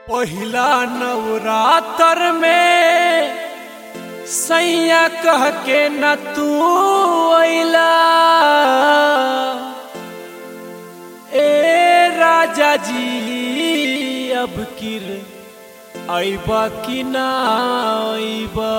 पहिला नवरात्र में सैया कह के न तू अइला ए राजा जी अब किर अइबा कि ना अइबा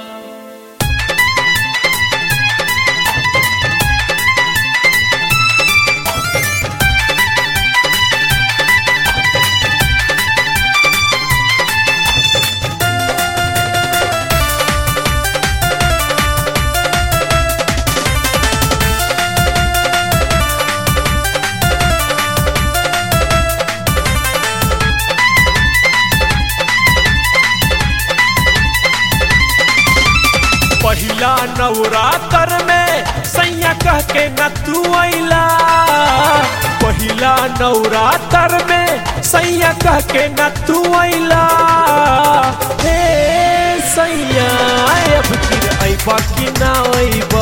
पहिला नवरात्र में सैया कह के न तू अइला पहिला नवरात्र में सैया कह के न तू अइला हे सैया अब फिर अइबा कि ना अइबा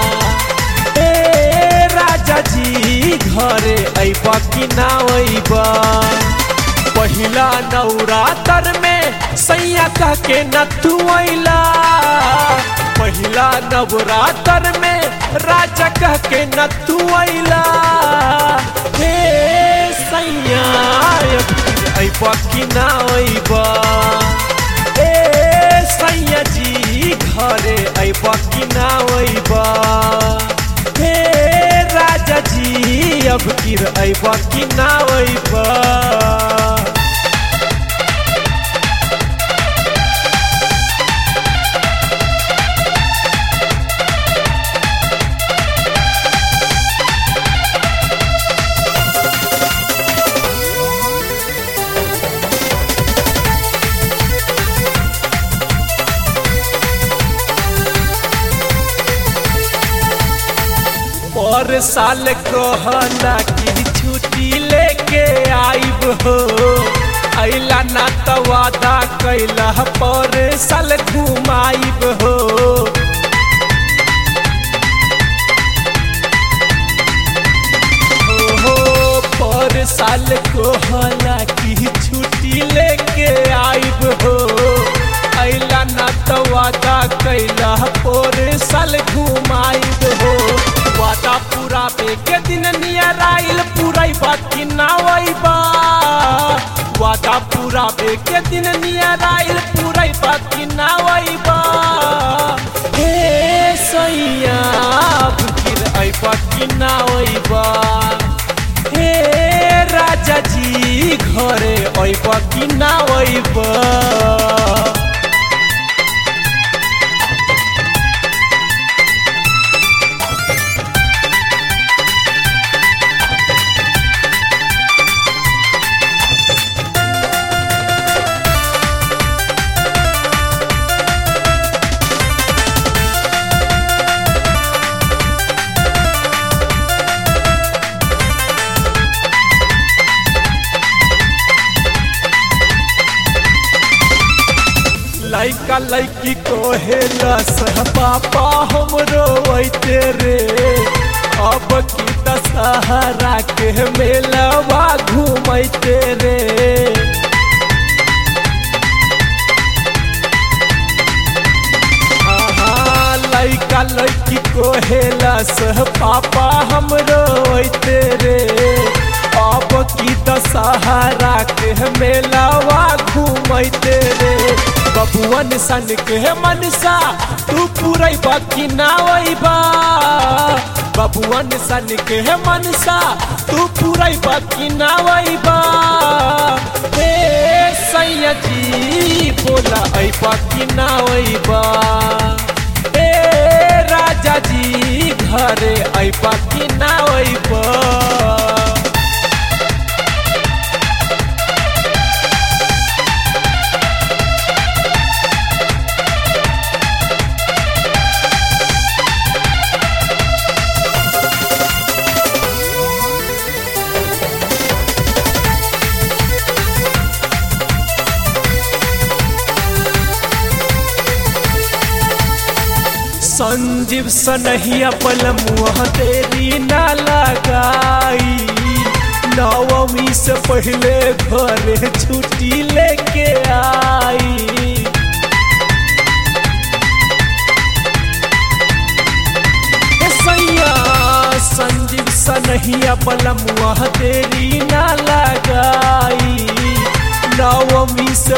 ए राजा जी घरे अइबा कि ना अइबा पहिला नवरात्र में सैया कह के न तू अइला पहिला नवरात्र में राजा कह के न तू अइला हे सैया अइबा कि ना अइबा ए सैया जी घरे अइबा कि ना अइबा हे राजा जी अब किर अइबा कि ना अइबा पर साल कहला कि छुट्टी लेके आइब हो अइला ना त वादा कैला पर साल घुमाइब हो हो पर साल कहला कि छुट्टी लेके आइब हो अइला ना त वादा कैला पर साल घुमाइब हो वादा पूरा के दिन नियर आइल पूरा बाकी ना बा वादा पूरा के दिन नियर आइल पूरा बाकी ना बा हे सैया फिर अइबा कि ना अइबा हे राजा जी घरे अइबा कि ना अइबा लैका लैकी कोहेला सह पापा हमरो वैते रे अब की दशहरा के मेलवा घूमैते रे आहा, लैका लैकी कोहेला सह पापा हमरो वैते रे अब की दशहरा के मेलवा घूमैते रे बबुअन सन के मनसा तू पूरा बाकी ना बा बबुअन सन के मनसा तू पूरा बाकी ना बा हे सैया जी बोला ऐ बाकी ना बा हे राजा जी घरे ऐ बाकी ना बा संजीव सनहिया पलमुआ तेरी ना लगाई नवमी से पहले घरे छुट्टी लेके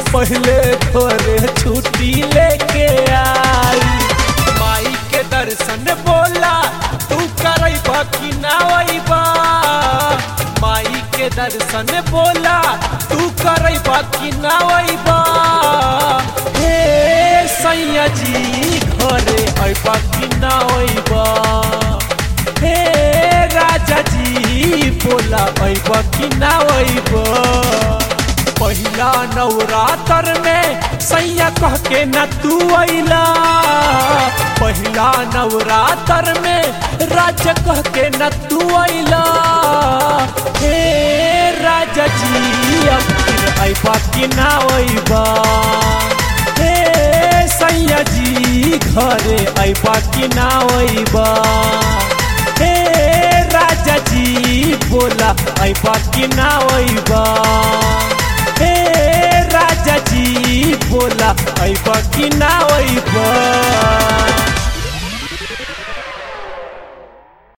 पहले घरे छुट्टी लेके आई माई के दर्शन बोला तू करैबा कि ना अइबा माई के दर्शन बोला तू करैबा कि ना अइबा हे सैया जी घरे अइबा कि ना अइबा हे राजा जी बोला अइबा कि ना अइबा पहिला नवरात्र में सैया कह के न तू अइला पहिला नवरात्र में राजा कह के न तू अइला हे राजा जी अब फिर अइबा कि ना अइबा हे सैया जी घरे अइबा कि ना अइबा हे राजा जी बोला अइबा कि ना अइबा हे राजा जी बोला अइबा कि ना अइबा